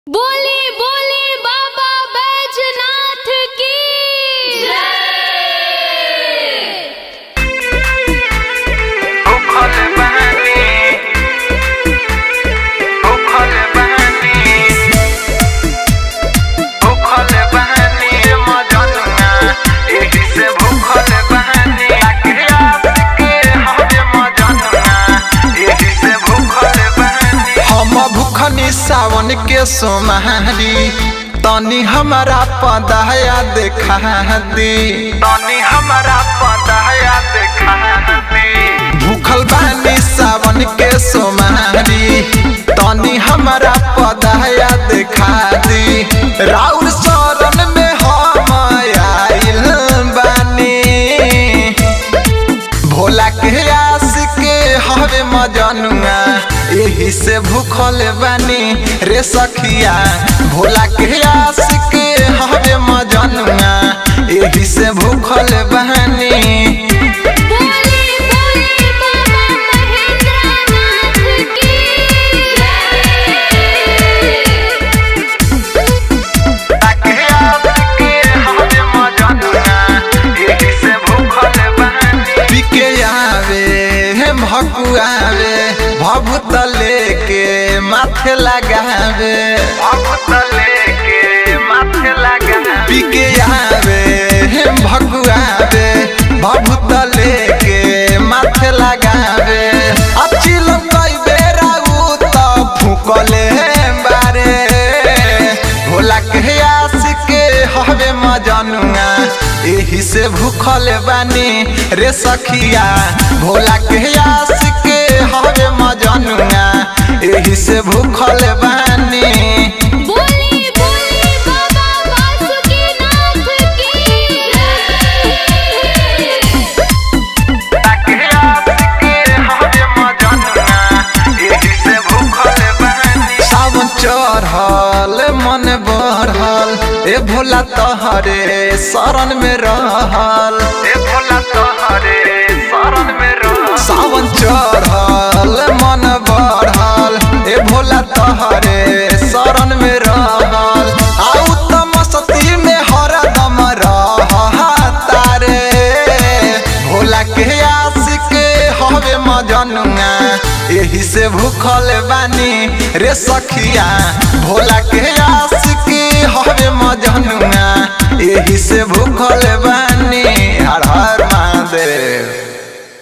बोली बोली बाबा बैजनाथ की उखल बहनी उखल बहनी उखल बहनी मजनुआ एही से भूखल बहनी आखियात के हवे मजनुआ एही से भूखल बहनी हम भूखनी सावन के सोमहारी तनी हमारा पदया देखा दी तनी हमारा पदया देखा दी भूखल बानी सावन के सोमारी तनी हमारा पदया देखा दी राउर शरण में हम आइल बानी भोला के आस के हवे मजनुआ एही से भूखल बानी रे सखिया भोला के आस के हवे मजनुआ एही से भूखल बानी बोली बोली बाबा महेंद्रनाथ की पिके आवे भकुआवे भभूत लेके माथे लगावे भभूत लेके माथे लगावे पिके आवे भकुआवे भभूत लेके माथे लगावे अच्छी लंकाई बेरा उ त फुकले बारे भोला के आस के हवे मजनुआ एही से भूखल बानी रे सखिया भोला के आस के हवे मजनुआ एही से भूखल बानी बोली बोली बाबा वासुकीनाथ की सावन चढ़ल मन बढ़ल ए भोला तहरे शरण में रहल ए भोला तहरे शरण में रहल सावन चढ़ल मन बढ़ल ए भोला तहरे शरण में रहल आउ त मस्ती में हरदम रहता रे भोला के आस के हवे मजनुआ एही से भूखल बानी रे सखिया भोला के आस के हवे मजनुआ एही से भूखल बानी हर हर महादेव